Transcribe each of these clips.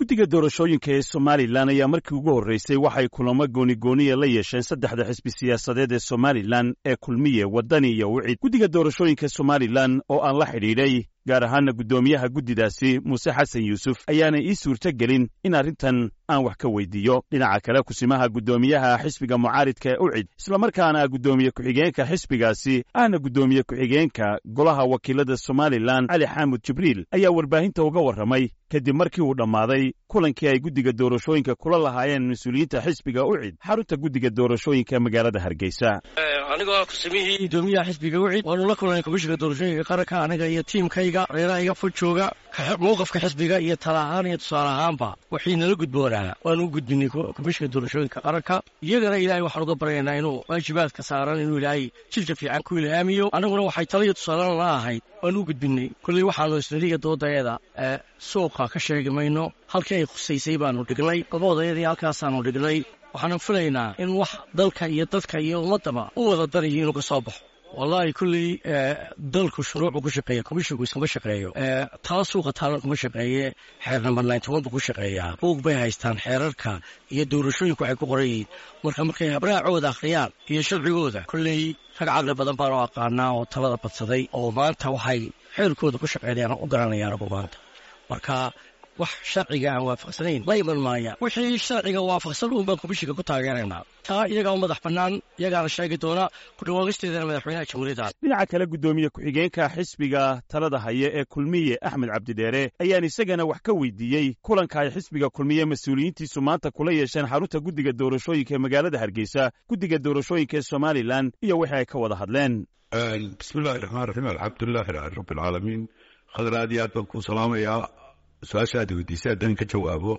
guddiga doorashooyinka ee somalilan ayaa markii ugu horreysay waxay kulamo goonigooniya la yeesheen saddexda xisbi siyaasadeed ee somalilan ee kulmiye waddani iyo wicid guddiga doorashooyinka somalilan oo aan la xidhiidhay gaar ahaana guddoomiyaha guddidaasi muuse xasan yuusuf ayaanay ii suurto gelin in arrintan aan wax ka weydiiyo dhinaca kale kusimaha guddoomiyaha xisbiga mucaaridka ee ucid islamarkaana guddoomiye ku-xigeenka xisbigaasi ahna guddoomiye ku-xigeenka golaha wakiilada somalilan cali xaamud jibriil ayaa warbaahinta uga warramay kadib markii uu dhammaaday kulankii ay guddiga doorashooyinka kula lahaayeen mas-uuliyiinta xisbiga ucid xarunta guddiga doorashooyinka magaalada hargeysa anigoo kusimihii guddoomiyaha xisbiga ucid waanu la kulnay komishinka doorashooyinka qaranka aniga iyo tiimkayga reerahayga fog jooga mowqafka xisbiga iyo tala ahaan iyo tusaale ahaanba waxay nala gudboonaa waanu u gudbinay komishinka doorashooyinka qaranka iyagana ilaahay waxaan uga baryaynaa inuu waajibaadka saaran inuu ilaahay jilka fiican ku ilhaamiyo annaguna waxay tala iyo tusaalena la ahayd waanu u gudbinay kolley waxaanu isnadiga doodaeeda suuqa ka sheegi mayno halkii ay khusaysay baanu dhignay labadayadii halkaasaanu dhignay waxaanu filaynaa in wax dalka iyo dadka iyo ummaddaba u wada danayo inuu ka soo baxo wallaahi kulley dalku shuruucuu ku shaqeeya komishinku iskuma shaqeeyo taa suuqa taalan kuma shaqeeye xeer namber nintoban buu ku shaqeeyaa buug bay haystaan xeerarka iyo doorashooyinku waxay ku qoran yihiin marka markay habraacooda akhriyaan iyo sharcigooda kolley rag caqli badan baanu aqaanaa oo talada badsaday oo maanta waxay xeerkooda ku shaqeynayaan u garanayaan agu maanta marka wax sharciga aan waafaqsanayn la iman maaya wixii sharciga waafaqsan uun baan komishinka ku taageeraynaa taa iyagaa u madax bannaan iyagaana sheegi doona kudhawaagisteedana madaxweynaha jamhuuriyadda dhinaca kale guddoomiye ku-xigeenka xisbiga talada haya ee kulmiye axmed cabdidheere ayaan isagana wax ka weydiiyey kulanka ay xisbiga kulmiye mas-uuliyiintiisu maanta kula yeesheen xarunta guddiga doorashooyinka ee magaalada hargeysa guddiga doorashooyinka ee somalilan iyo wixii ay ka wada hadleen bismillahi raxmaan raxiim alxamdulilahi rabbilcaalamiin khadar aad iyo aad baan kuu salaamayaa su-aasha aad weydiisay haddaan ka jawaabo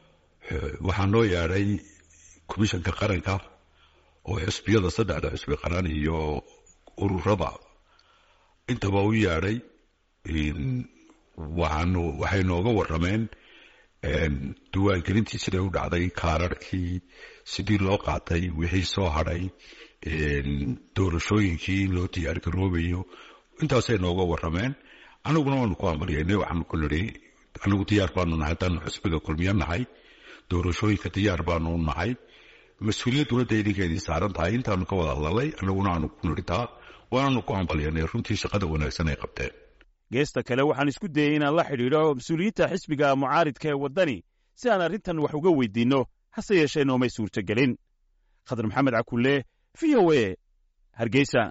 waxaa noo yeedhay komishanka qaranka oo xisbiyada saddexda xisbi qaran iyo ururada intaba u yeedhay waxaanu waxay nooga warrameen diiwaangelintii siday u dhacday kaararhkii sidii loo qaatay wixii soo hadhay doorashooyinkii loo diyaargaroobayo intaasay nooga warrameen aniguna waanu ku ambalyaynay waxaanu ku nidhi anigu diyaar baanu nahay haddaanu xisbiga kulmiyo nahay doorashooyinka diyaar baanu nahay mas-uuliyadduna dee idinkeedii saaran tahay intaanu ka wada hadlalay aniguna aanu ku nidhi taa waanaanu ku ambalyanay runtii shaqada wanaagsan ay qabteen geesta kale waxaan isku dayey inaan la xidhiidho mas-uuliyiinta xisbiga mucaaridka ee waddani si aan arrintan wax uga weydiinno hase yeeshee noomay suurtogelin khadar maxamed cakulle v o e hargeysa